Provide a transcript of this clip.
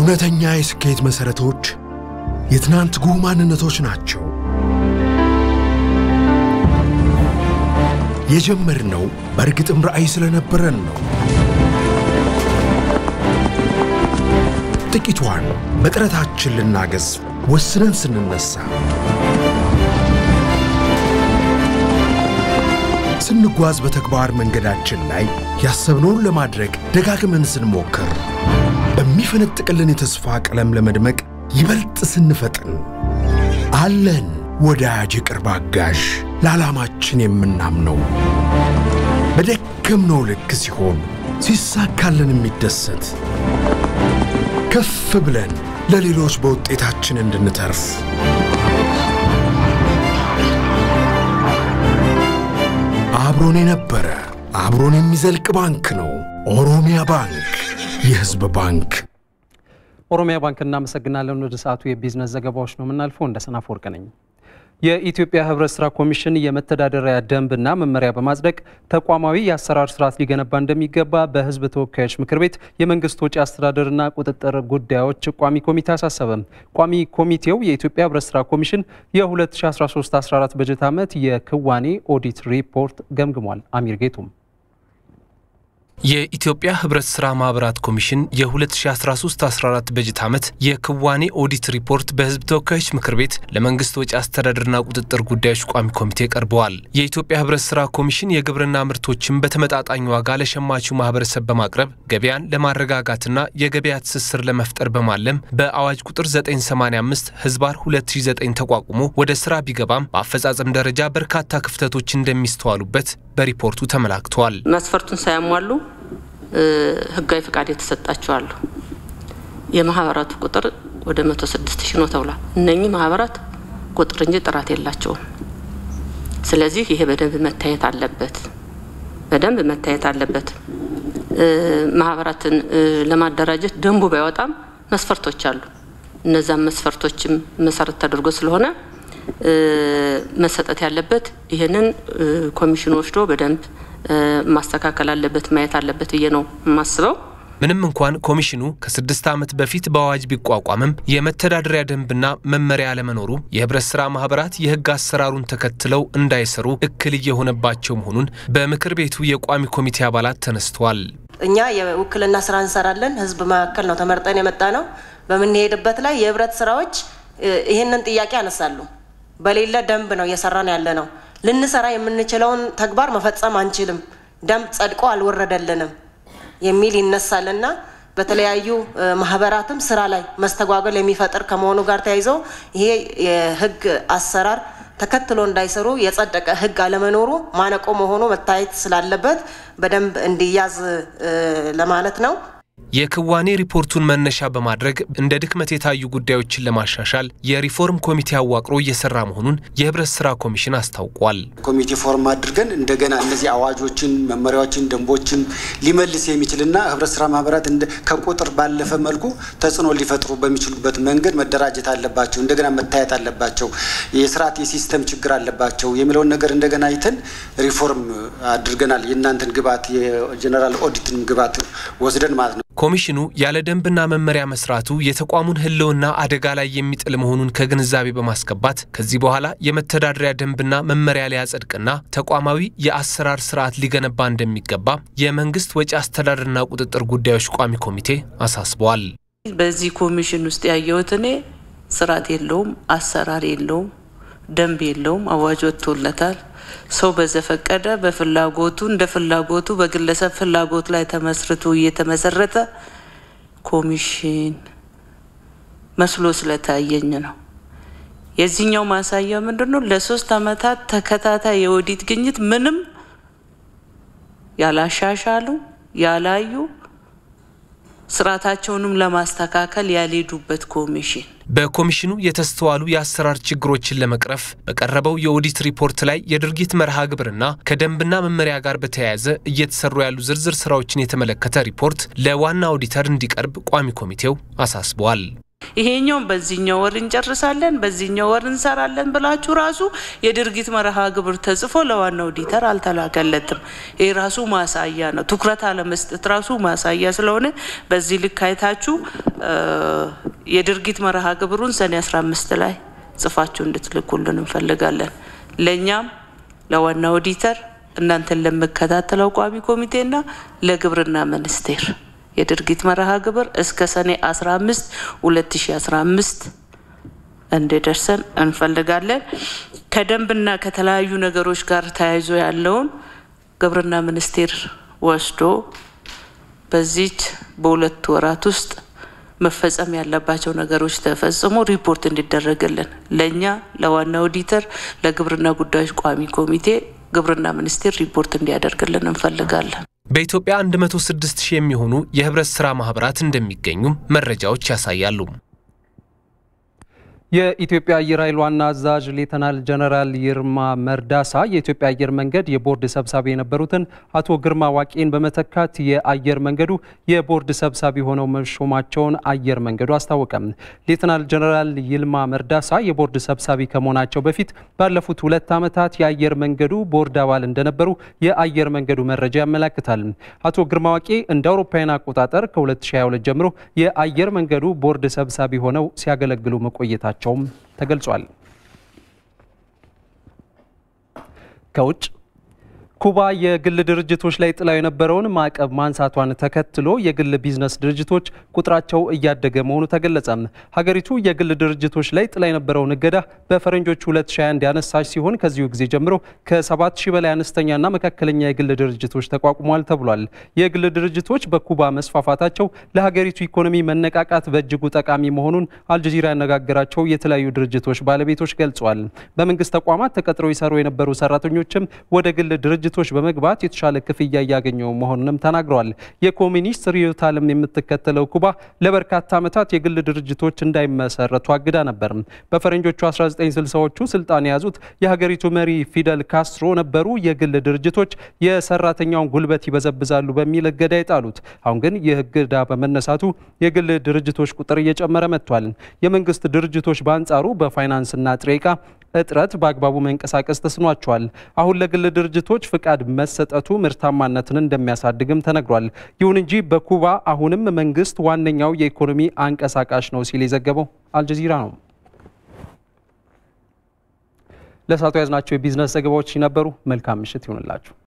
እውነተኛ የስኬት መሠረቶች የትናንት ጉህ ማንነቶች ናቸው። የጀመርነው በእርግጥም ራዕይ ስለነበረን ነው። ጥቂቷን በጥረታችን ልናገዝ ወስነን ስንነሳ፣ ስንጓዝ በተግባር መንገዳችን ላይ ያሰብነውን ለማድረግ ደጋግመን ስንሞክር፣ በሚፈነጥቅልን የተስፋ ቀለም ለመድመቅ ይበልጥ ስንፈጥን አለን ወዳጅ የቅርብ አጋዥ ለዓላማችን የምናምነው በደከምነው ልክ ሲሆን ሲሳካልን የሚደሰት ከፍ ብለን ለሌሎች በውጤታችን እንድንተርፍ አብሮን የነበረ አብሮን የሚዘልቅ ባንክ ነው ኦሮሚያ ባንክ፣ የሕዝብ ባንክ። ኦሮሚያ ባንክ እናመሰግናለን። ወደ ሰዓቱ የቢዝነስ ዘገባዎች ነው የምናልፈው። እንደ ሰናፍ ወርቅ ነኝ። የኢትዮጵያ ህብረት ስራ ኮሚሽን የመተዳደሪያ ደንብና መመሪያ በማጽደቅ ተቋማዊ የአሰራር ስርዓት ሊገነባ እንደሚገባ በህዝብ ተወካዮች ምክር ቤት የመንግስት ወጪ አስተዳደርና ቁጥጥር ጉዳዮች ቋሚ ኮሚቴ አሳሰበ። ቋሚ ኮሚቴው የኢትዮጵያ ህብረት ስራ ኮሚሽን የ2013/14 በጀት ዓመት የክዋኔ ኦዲት ሪፖርት ገምግሟል። አሚር ጌቱም የኢትዮጵያ ህብረት ስራ ማህበራት ኮሚሽን የ2013-14 በጀት ዓመት የክዋኔ ኦዲት ሪፖርት በህዝብ ተወካዮች ምክር ቤት ለመንግስት ወጪ አስተዳደርና ቁጥጥር ጉዳዮች ቋሚ ኮሚቴ ቀርበዋል። የኢትዮጵያ ህብረት ስራ ኮሚሽን የግብርና ምርቶችን በተመጣጣኝ ዋጋ ለሸማቹ ማህበረሰብ በማቅረብ ገበያን ለማረጋጋትና የገበያ ትስስር ለመፍጠር በማለም በአዋጅ ቁጥር 985 ህዝባር 2009 ተቋቁሞ ወደ ስራ ቢገባም በአፈጻጸም ደረጃ በርካታ ክፍተቶች እንደሚስተዋሉበት በሪፖርቱ ተመላክተዋል። መስፈርቱን ሳያሟሉ ህጋዊ ፍቃድ የተሰጣቸው አሉ። የማህበራቱ ቁጥር ወደ 106 ሺህ ነው ተብሏል። እነኚህ ማህበራት ቁጥር እንጂ ጥራት የላቸውም። ስለዚህ ይሄ በደንብ መታየት አለበት፣ በደንብ መታየት አለበት። ማህበራትን ለማደራጀት ደንቡ ባይወጣም መስፈርቶች አሉ። እነዛም መስፈርቶችም መሰረት ተደርጎ ስለሆነ መሰጠት ያለበት ይህንን ኮሚሽኑ ወስዶ በደንብ ማስተካከል አለበት ማየት አለበት ብዬ ነው የማስበው። ምንም እንኳን ኮሚሽኑ ከስድስት ዓመት በፊት በአዋጅ ቢቋቋምም የመተዳደሪያ ደንብና መመሪያ አለመኖሩ የህብረት ስራ ማህበራት የህግ አሰራሩን ተከትለው እንዳይሰሩ እክል እየሆነባቸው መሆኑን በምክር ቤቱ የቋሚ ኮሚቴ አባላት ተነስተዋል። እኛ የውክልና ስራ እንሰራለን። ህዝብ መካከል ነው ተመርጠን የመጣ ነው። በምንሄድበት ላይ የህብረት ስራዎች ይህንን ጥያቄ ያነሳሉ። በሌለ ደንብ ነው እየሰራን ያለ ነው። ልንሰራ የምንችለውን ተግባር መፈጸም አንችልም፣ ደንብ ጸድቆ አልወረደልንም የሚል ይነሳልና በተለያዩ ማህበራትም ስራ ላይ መስተጓጎል የሚፈጥር ከመሆኑ ጋር ተያይዞ ይሄ የህግ አሰራር ተከትሎ እንዳይሰሩ የጸደቀ ህግ አለመኖሩ ማነቆ መሆኑ መታየት ስላለበት በደንብ እንዲያዝ ለማለት ነው። የክዋኔ ሪፖርቱን መነሻ በማድረግ እንደ ድክመት የታዩ ጉዳዮችን ለማሻሻል የሪፎርም ኮሚቴ አዋቅሮ እየሰራ መሆኑን የህብረት ስራ ኮሚሽን አስታውቋል። ኮሚቴ ፎርም አድርገን እንደገና እነዚህ አዋጆችን፣ መመሪያዎችን፣ ደንቦችን ሊመልስ የሚችልና ህብረት ስራ ማህበራት ከቁጥር ባለፈ መልኩ ተጽዕኖ ሊፈጥሩ በሚችሉበት መንገድ መደራጀት አለባቸው፣ እንደገና መታየት አለባቸው፣ የስርዓት የሲስተም ችግር አለባቸው የሚለውን ነገር እንደገና አይተን ሪፎርም አድርገናል። የእናንተን ግብዓት የጀኔራል ኦዲትን ግብዓት ወስደን ማለት ነው። ኮሚሽኑ ያለ ደንብና መመሪያ መስራቱ የተቋሙን ህልውና አደጋ ላይ የሚጥል መሆኑን ከግንዛቤ በማስገባት ከዚህ በኋላ የመተዳደሪያ ደንብና መመሪያ ሊያጸድቅና ተቋማዊ የአሰራር ስርዓት ሊገነባ እንደሚገባ የመንግስት ወጪ አስተዳደርና ቁጥጥር ጉዳዮች ቋሚ ኮሚቴ አሳስበዋል። በዚህ ኮሚሽን ውስጥ ያየሁት እኔ ስርዓት የለውም፣ አሰራር የለውም፣ ደንብ የለውም። አዋጅ ወጥቶለታል። ሰው በዘፈቀደ በፍላጎቱ እንደ ፍላጎቱ በግለሰብ ፍላጎት ላይ ተመስርቶ እየተመሰረተ ኮሚሽን መስሎ ስለታየኝ ነው። የዚህኛው ማሳያ ምንድን ነው? ለሶስት አመታት ተከታታይ የኦዲት ግኝት ምንም ያላሻሻሉ ያላዩ ስርዓታቸውንም ለማስተካከል ያልሄዱበት ኮሚሽን በኮሚሽኑ የተስተዋሉ የአሰራር ችግሮችን ለመቅረፍ በቀረበው የኦዲት ሪፖርት ላይ የድርጊት መርሃ ግብርና ከደንብና መመሪያ ጋር በተያያዘ እየተሰሩ ያሉ ዝርዝር ስራዎችን የተመለከተ ሪፖርት ለዋና ኦዲተር እንዲቀርብ ቋሚ ኮሚቴው አሳስበዋል። ይሄኛውን በዚህኛው ወር እንጨርሳለን፣ በዚህኛው ወር እንሰራለን ብላችሁ ራሱ የድርጊት መርሃ ግብር ተጽፎ ለዋና ኦዲተር አልተላከለትም። ይህ ራሱ ማሳያ ነው። ትኩረት አለመስጠት ራሱ ማሳያ ስለሆነ በዚህ ልክ አይታችሁ የድርጊት መርሃ ግብሩን ሰኔ 15 ላይ ጽፋችሁ እንድትልኩልን እንፈልጋለን። ለእኛም ለዋና ኦዲተር እናንተን ለምከታተለው ቋሚ ኮሚቴና ለግብርና ሚኒስቴር የድርጊት መርሃ ግብር እስከ ሰኔ 15 2015 እንዲደርሰን እንፈልጋለን። ከደንብና ከተለያዩ ነገሮች ጋር ተያይዞ ያለውን ግብርና ሚኒስቴር ወስዶ በዚች በሁለት ወራት ውስጥ መፈጸም ያለባቸው ነገሮች ተፈጽሞ ሪፖርት እንዲደረግልን ለእኛ ለዋና ኦዲተር ለግብርና ጉዳዮች ቋሚ ኮሚቴ ግብርና ሚኒስቴር ሪፖርት እንዲያደርግልን እንፈልጋለን። በኢትዮጵያ 106 ሺህ የሚሆኑ የህብረት ሥራ ማኅበራት እንደሚገኙም መረጃዎች ያሳያሉ። የኢትዮጵያ አየር ኃይል ዋና አዛዥ ሌተናል ጀነራል ይርማ መርዳሳ የኢትዮጵያ አየር መንገድ የቦርድ ሰብሳቢ የነበሩትን አቶ ግርማ ዋቄን በመተካት የአየር መንገዱ የቦርድ ሰብሳቢ ሆነው መሾማቸውን አየር መንገዱ አስታወቀም። ሌተናል ጀነራል ይልማ መርዳሳ የቦርድ ሰብሳቢ ከመሆናቸው በፊት ባለፉት ሁለት ዓመታት የአየር መንገዱ ቦርድ አባል እንደነበሩ የአየር መንገዱ መረጃ ያመላክታል። አቶ ግርማ ዋቄ እንደ አውሮፓውያን አቆጣጠር ከ2022 ጀምሮ የአየር መንገዱ ቦርድ ሰብሳቢ ሆነው ሲያገለግሉ መቆየታቸው መሆናቸውም ተገልጿል። ከውጭ ኩባ የግል ድርጅቶች ላይ ጥላው የነበረውን ማዕቀብ ማንሳቷን ተከትሎ የግል ቢዝነስ ድርጅቶች ቁጥራቸው እያደገ መሆኑ ተገለጸ። ሀገሪቱ የግል ድርጅቶች ላይ ጥላ የነበረውን እገዳ በፈረንጆቹ 2021 ያነሳች ሲሆን ከዚሁ ጊዜ ጀምሮ ከ7000 በላይ አነስተኛና መካከለኛ የግል ድርጅቶች ተቋቁሟል ተብሏል። የግል ድርጅቶች በኩባ መስፋፋታቸው ለሀገሪቱ ኢኮኖሚ መነቃቃት በእጅጉ ጠቃሚ መሆኑን አልጀዚራ ያነጋገራቸው የተለያዩ ድርጅቶች ባለቤቶች ገልጸዋል። በመንግስት ተቋማት ተቀጥረው ይሰሩ የነበሩ ሰራተኞችም ወደ ግል ድርጅቶች በመግባት የተሻለ ክፍያ እያገኘው መሆኑንም ተናግረዋል። የኮሚኒስት ርዕዮተ ዓለም የምትከተለው ኩባ ለበርካታ ዓመታት የግል ድርጅቶች እንዳይመሰረቱ አግዳ ነበር። በፈረንጆቹ 1960ዎቹ ስልጣን የያዙት የሀገሪቱ መሪ ፊደል ካስትሮ ነበሩ የግል ድርጅቶች የሰራተኛውን ጉልበት ይበዘብዛሉ በሚል እገዳ የጣሉት። አሁን ግን ይህ እገዳ በመነሳቱ የግል ድርጅቶች ቁጥር እየጨመረ መጥቷል። የመንግስት ድርጅቶች በአንጻሩ በፋይናንስና ጥሬ ዕቃ እጥረት በአግባቡ መንቀሳቀስ ተስኗቸዋል። አሁን ለግል ድርጅቶች ፍቃድ መሰጠቱ ምርታማነትን እንደሚያሳድግም ተነግሯል። ይሁን እንጂ በኩባ አሁንም መንግስት ዋነኛው የኢኮኖሚ አንቀሳቃሽ ነው ሲል የዘገበው አልጀዚራ ነው። ለሳቱ ያዝናቸው የቢዝነስ ዘገባዎች ነበሩ። መልካም ምሽት ይሁንላችሁ።